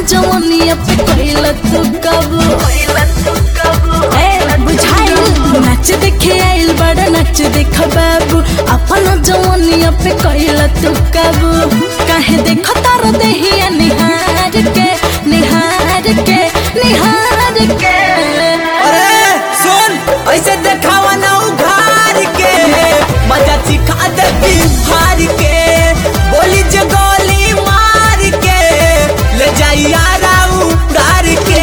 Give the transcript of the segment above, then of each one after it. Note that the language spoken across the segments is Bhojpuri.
जवनिया पे कोइला तू कब ए बुझाइल नाच देखे आइल बड़ा नाच देख बाबू अपन जवनिया पे कोइला तू कब काहे देख तार देहिया निहार के निहार के निहार के अरे सुन ऐसे देखावा ना उघार के मजा चिखा दे हार के बोली जे गोली मार के ले जाई यारा उड़ार के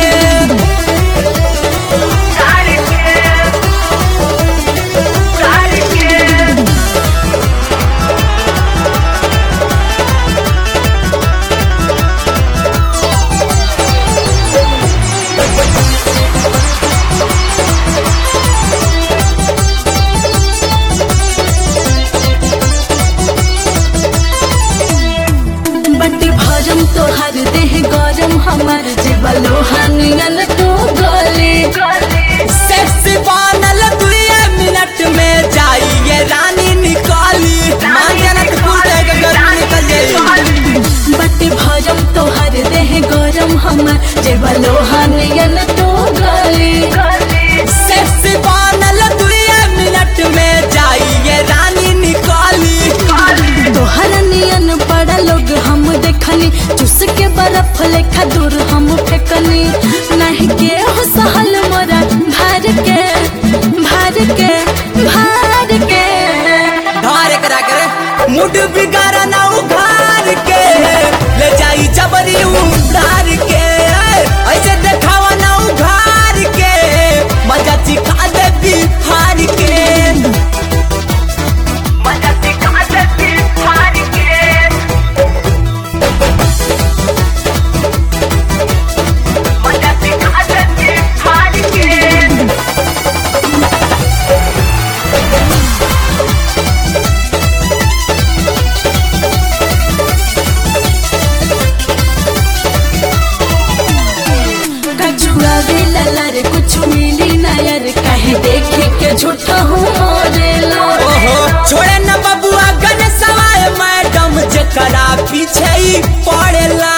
बटी भरम तोहर देह गरम हमार जीवा लोहानियन तो गले सेक्सी बनल दुए मिनट में जाई ये रानी निकाली मांगनत फूटे के गर्मी निकल जाई बटी भरम तोहर देह गरम हमार जीवा लोहानियन तो गले सेक्सी बनल दुए मिनट में जाई ये रानी निकाली तोहर नियन बड़ा लोग हम देखनी चुस के बर्फ लेखा दूर हम फेकनी नहीं के हो सहल मोरा भार के भार के भार के धार करा करे मुड बिगाड़ा ना उघार के ले जाई जबरी उधार के ऐसे देखावा ना उघार के मजा चिखा दे बिहार के मजा चिखा दे बिहार के मजा चिखा दे बिहार के कछुआ भी ललर कुछ मिली ना यार कहे देखे के झूठा हूँ मोरेला ओहो छोड़े न बबुआ गन सवाए मैडम जकरा पीछे ही पड़ेला